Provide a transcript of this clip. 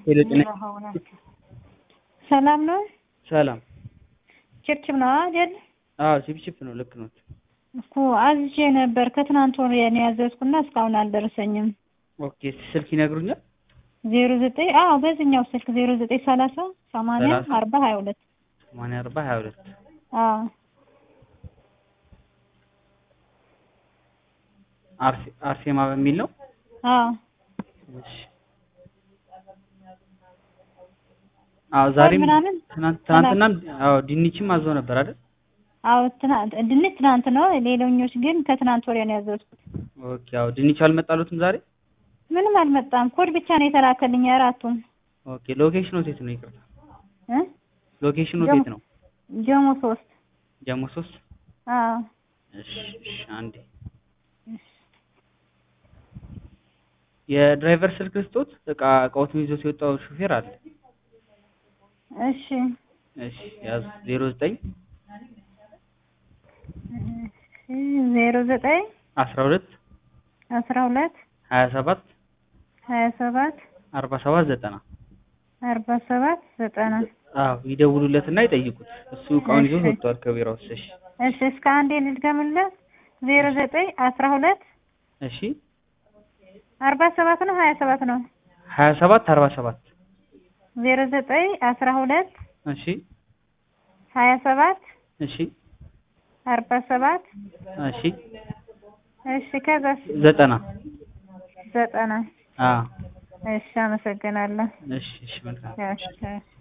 ሄሎ ጤና ሰላም ነው? ሰላም። ችፕችፕ ነው አይደል? አዎ ቺፕቺፕ ነው። ልክ ነው። እኮ አዝዤ ነበር ከትናንት ወዲያ ነው ያዘዝኩና እስካሁን አልደረሰኝም። ኦኬ ስልክ ይነግሩኛል? ዜሮ ዘጠኝ አዎ በዚህኛው ስልክ ዜሮ ዘጠኝ ሰላሳ ሰማንያ ሰላሳ አርባ ሀያ ሁለት ሰማንያ አርባ ሀያ ሁለት አዎ አርሴ- አርሴማ በሚል ነው። አዎ እሺ። አዎ ዛሬም ምናምን ትናንት ትናንትናም አዎ ድንችም አዘው ነበር አይደል? አዎ ትናንት ድንች ትናንት ነው። ሌሎኞች ግን ከትናንት ወዲያ ነው ያዘዝኩት። ኦኬ አዎ ድንች አልመጣሉትም ዛሬ? ምንም አልመጣም። ኮድ ብቻ ነው የተላከልኝ አራቱም ኦኬ ሎኬሽኑ የት ነው? ይቅርታ እ ሎኬሽኑ ጀሞ- የት ነው? ጀሞ ሶስት ጀሞ ሶስት አዎ እሺ እሺ አንዴ የድራይቨር ስልክ ስጦት እቃ እቃዎትን ይዞ ሲወጣው ሹፌር አለ። እሺ እሺ ያዙ ዜሮ ዘጠኝ ዜሮ ዘጠኝ አስራ ሁለት አስራ ሁለት ሀያ ሰባት ሀያ ሰባት አርባ ሰባት ዘጠና አርባ ሰባት ዘጠና አዎ ይደውሉለትና ይጠይቁት። እሱ እቃውን ይዞ እሺ። ወጥቷል ከቢሮ ውስጥ። እሺ እሺ እስከ አንዴ ልድገምለት ዜሮ ዘጠኝ አስራ ሁለት እሺ አርባ ሰባት ነው ሀያ ሰባት ነው ሀያ ሰባት አርባ ሰባት ዜሮ ዘጠኝ አስራ ሁለት እሺ ሀያ ሰባት እሺ አርባ ሰባት እሺ እሺ ከዛስ ዘጠና ዘጠና አዎ እሺ አመሰግናለሁ እሺ እሺ መልካም እሺ